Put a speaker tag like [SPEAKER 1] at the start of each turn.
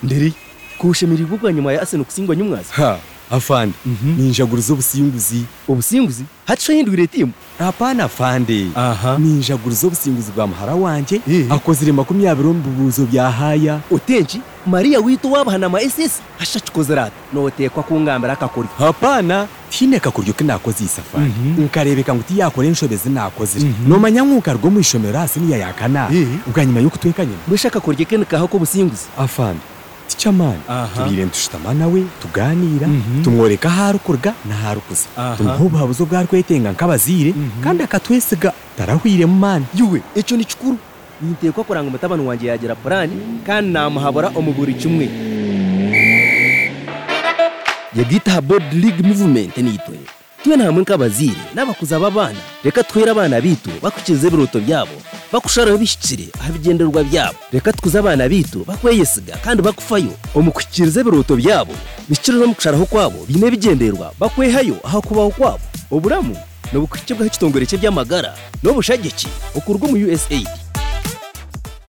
[SPEAKER 1] nderi
[SPEAKER 2] kuwushimira ibugwa nyuma ya Arsenal kusingwa nyumwazi
[SPEAKER 1] ha afande ni injaguro z'ubusinguzi
[SPEAKER 2] ubusinguzi hatsho hindurira timu
[SPEAKER 1] hapana afande
[SPEAKER 2] aha
[SPEAKER 1] ni injaguro z'ubusinguzi bwa muhara wanjye
[SPEAKER 2] Eh.
[SPEAKER 1] akozire makumyabiri mu bibuzo bya haya
[SPEAKER 2] utenji mariya witu wabahana ama ss hashachikozerata notekwa kungambira akakuri
[SPEAKER 1] hapana tineka kuryo ke nakoze iyi safari
[SPEAKER 2] Mhm.
[SPEAKER 1] nkarebeka ngo utiyakore inshobezi nakozire
[SPEAKER 2] Mhm.
[SPEAKER 1] nomanya nk'uka rwo mu ishomero hasi niya yakana
[SPEAKER 2] Eh.
[SPEAKER 1] ubwa nyuma y'uko utweka nyina
[SPEAKER 2] mwishaka kurya kenekaho k'obusinguzi
[SPEAKER 1] afande ticyamani
[SPEAKER 2] Aha.
[SPEAKER 1] tubire ntushitama nawe tuganira
[SPEAKER 2] Mhm.
[SPEAKER 1] tumworeka aharukurwa n'aharukuza
[SPEAKER 2] Aha.
[SPEAKER 1] tumuhubaha buzo bwarwetenga nk'abazire kandi akatwesiga tarahwiremu mani
[SPEAKER 2] yuwe icyo ni kikuru nitekwa kuranga umutabano wanjye yagira purani kandi namuhabura omu buri kimwe yagitaha bodi ligue movement nitwe twe namwe nk'abazire n'abakuza b'abana reka twere abana bitu bakurikize ibiruto byabo bakusharaho bishyikire ahabigenderwa byabo reka tukuze abana bitu bakweyesiga kandi bakufayo omukwikirize ibiruto byabo bishyikire no mukusharaho kwabo bine bigenderwa bakwehayo aho kubaho kwabo oburamu ni ubukwike bw'aho cyitongore cye by'amagara n'ubushagiki bukurwa mu usaid